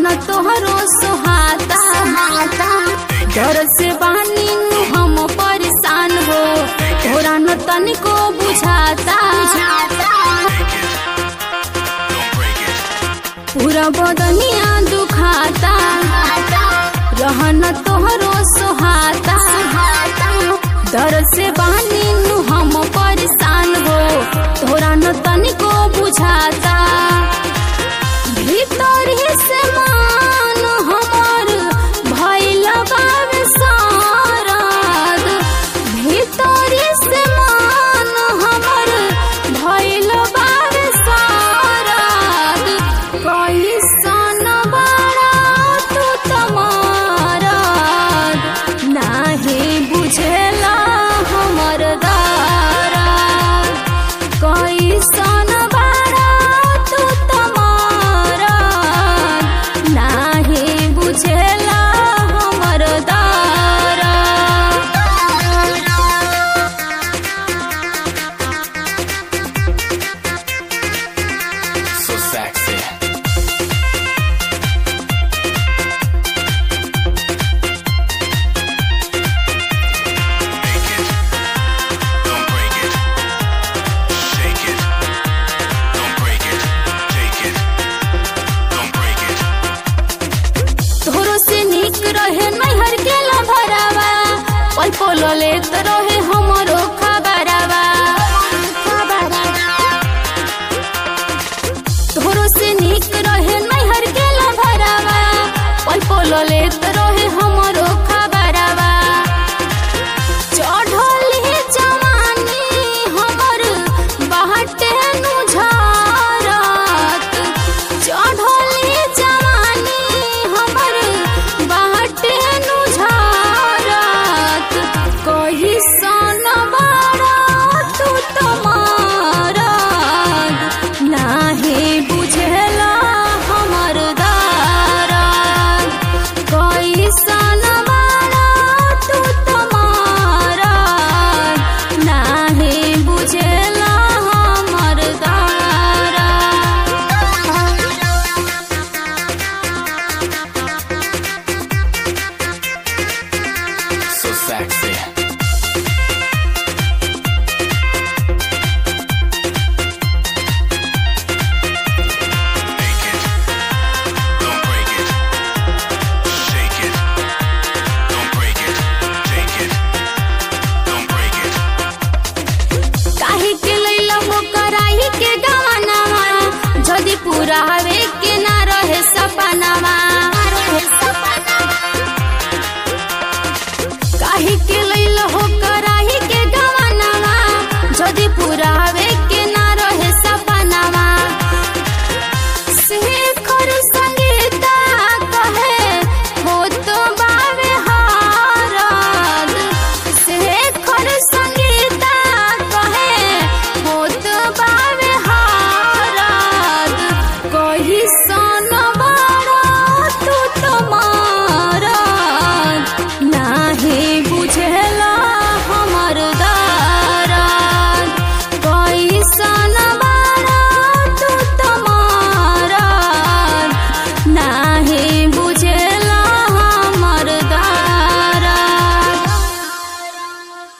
रहन तोहरो सोहाता डर से बानी नु हम परेशान हो तोरा न तनिको बुझाता पूरा बदनिया दुखाता रहन तोहरो सोहाता डर से बानी नु हम परेशान हो तोरा न तनिको बुझाता भीतर ही से मान हमर भइल बावे सारद भीतर ही से मान हमर भइल बावे सारद कैसन बड़ा तू तमारद नाही बुझेला हमर दारद कैसन बड़ा तू तमारद नाही बुझेला हमर दारद So sexy. Make it. Don't break it. Shake it. Don't break it. Take it. Don't break it. तोहरो से निक रहे नैहर के लभरावा पल पल लेत रहे हमरो खबरावा तोहरो से निक रहे नैहर के लभरावा पल पल लेत रहे हमरो खबरावा चढ़ली जवानी हमर बाटे नु झारत चढ़ली जवानी हमर बाटे नु झारत कही सन बड़ा तू तमारत नाही बुझेला हमर दारत कैसन